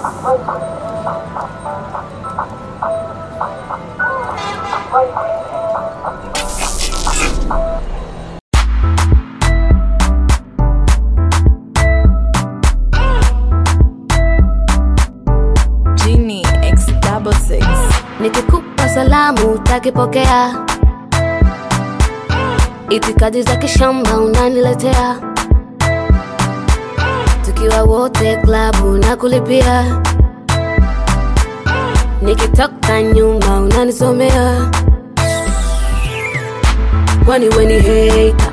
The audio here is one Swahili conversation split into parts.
Genie X double six. nikikupa salamu utakipokea itikadi za kishamba unaniletea tukiwa wote klabu na kulipia nikitoka nyuma unanisomea kwani weni heita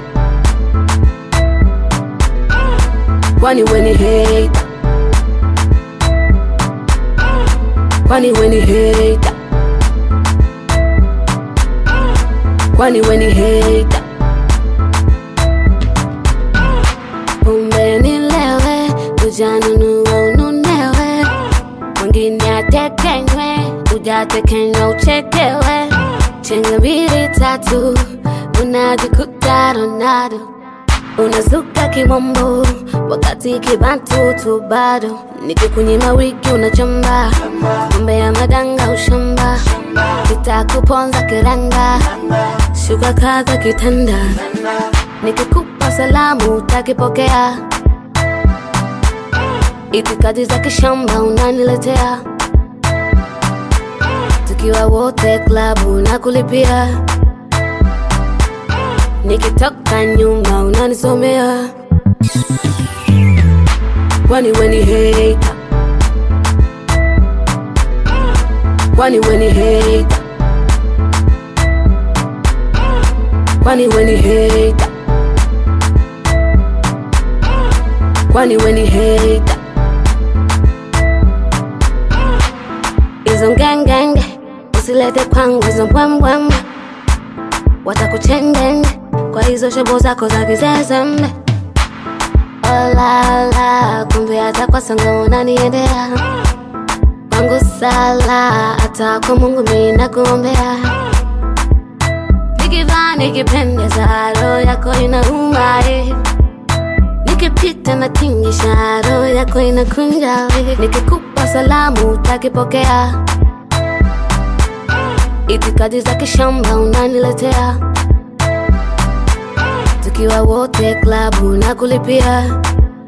kwani weni heita kwani weni heita kwani weni heita pombe nilewe ujanunua ununewe mwingine atekenywe ujatekenywa uchekewe chenga mbili tatu unajikuta ronado unazuka kimombo wakati kibantu tu bado nikikunyima wiki unachamba mambe ya madanga ushamba kitakuponza kiranga shuka kaza kitanda nikikupa salamu utakipokea itikadi za kishamba unaniletea tukiwa wote klabu na kulipia nikitoka nyuma unanisomea kwani weni heita kwani weni heita kwani weni heita kwani weni heita hizo ngengenge usilete kwangu hizo mbwembwembe watakuchengenge kwa hizo shobo zako za kizezembe olala kumbe hata kwa sanga unaniendea kwangu sala hata kwa mungu mina kuombea nikivaa nikipendeza roho yako inauma eh. nikipita na tingisha roho yako inakunja eh. nikikupa salamu utakipokea itikadi za kishamba unaniletea tukiwa wote klabu na kulipia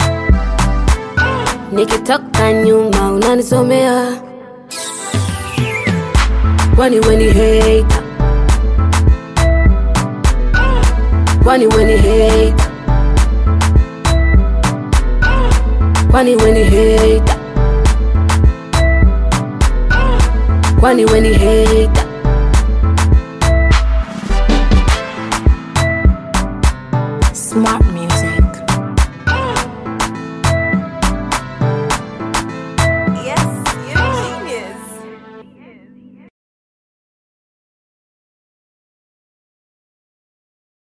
nikitoka nyuma unanisomea kwani weni heita kwani weni heita kwani weni heita kwani weni heita Smart music.